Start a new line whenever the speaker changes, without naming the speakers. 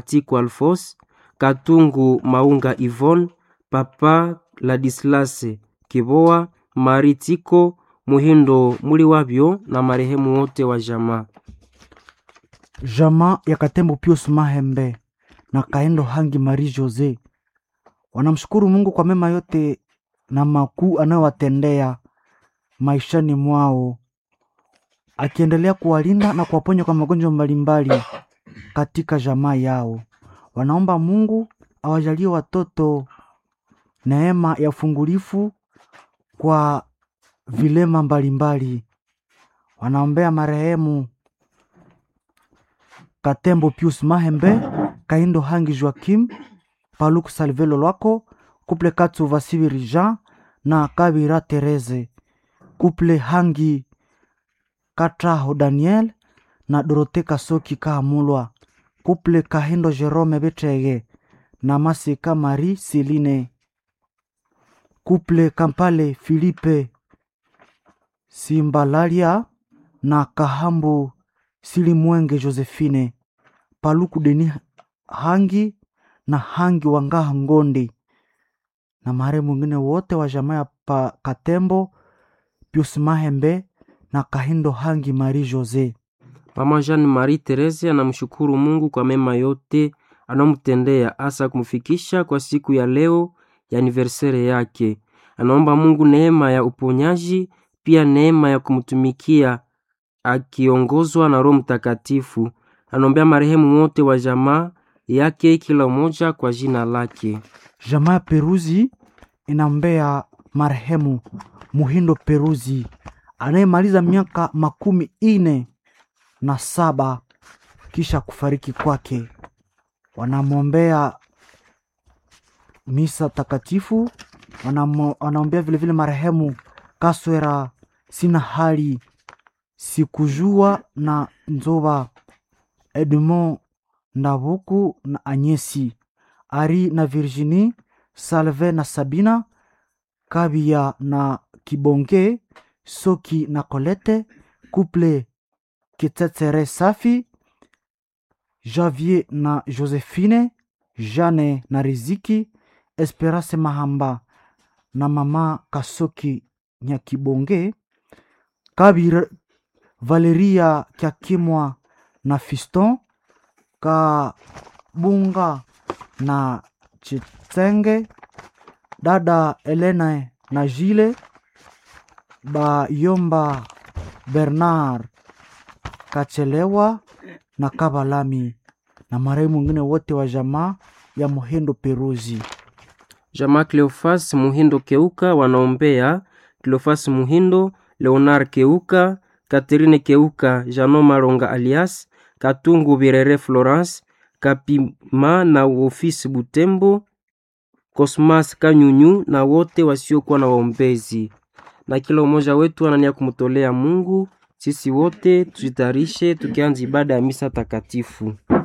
Tiku Alfos, Katungu Maunga Yvonne, Papa Ladislas Kiboa, Mari Tiko, Muhindo Muliwabyo na marehemu wote wa jamaa.
Jamaa ya Katembo Pius Mahembe na Kaendo Hangi Marie Jose wanamshukuru Mungu kwa mema yote na makuu anayowatendea maishani mwao, akiendelea kuwalinda na kuwaponya kwa magonjwa mbalimbali katika jamaa yao. Wanaomba Mungu awajalie watoto neema ya ufungulifu kwa vilema mbalimbali. Wanaombea marehemu Katembo Pius Mahembe, Kaindo Hangi Joakim, Paluku Salvelo Lwako, Kuple Katsu Vasiviri Jean na Kabira Tereze, Kuple Hangi Katraho Daniel na Dorote Kasoki Kahamulwa, Kuple Kahindo Jerome Betege na Masika Marie Celine, Kuple Kampale Filipe Simbalalia na Kahambu Silimwenge Josephine, Paluku Deni Hangi na Hangi Wangaha Ngondi na marehemu mwingine wote wa jamaa ya pa Katembo Pius Mahembe na Kahindo Hangi Marie Jose.
Mama Jean Marie Therese anamshukuru Mungu kwa mema yote anamtendea, hasa kumfikisha kwa siku ya leo ya anniversaire yake. Anaomba Mungu neema ya uponyaji, pia neema ya kumtumikia akiongozwa na Roho Mtakatifu. Anaombea marehemu wote wa jamaa yake, kila mmoja kwa jina lake.
Jamaa ya Peruzi inaombea marehemu Muhindo Peruzi anayemaliza miaka makumi ine na saba kisha kufariki kwake. Wanamwombea misa takatifu, wanamo- wanaombea vilevile marehemu Kaswera sina hali sikujua na Nzoba Edmond Ndabuku na Anyesi Ari na Virginie Salve na Sabina Kabia na Kibonge Soki na Colette Couple Kitetere Safi Javier na Josephine Jane na Riziki Esperance Mahamba na mama Kasoki Nyakibonge Kabir Valeria Kyakimwa na Fiston Kabunga na Chitenge dada Elena na Jile Bayomba Bernard Kachelewa na Kabalami na marehemu mwingine wote wa jamaa ya Muhindo Peruzi.
Jamaa Cleofas Muhindo Keuka wanaombea Cleofas Muhindo, Leonard Keuka, Catherine Keuka, Jano Maronga alias Katungu Birere Florence, Kapima na ofisi Butembo, Cosmas Kanyunyu na wote wasiokuwa na waombezi. Na kila umoja wetu anania kumtolea Mungu. Sisi wote tujitayarishe tukianza ibada ya misa takatifu.